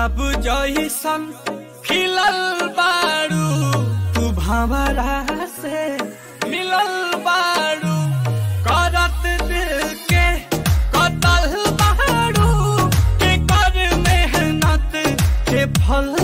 गुलाब जैसन खिलल बारू तू भंवरा से मिलल बारू करत दिल के कतल बारू के कर मेहनत के फल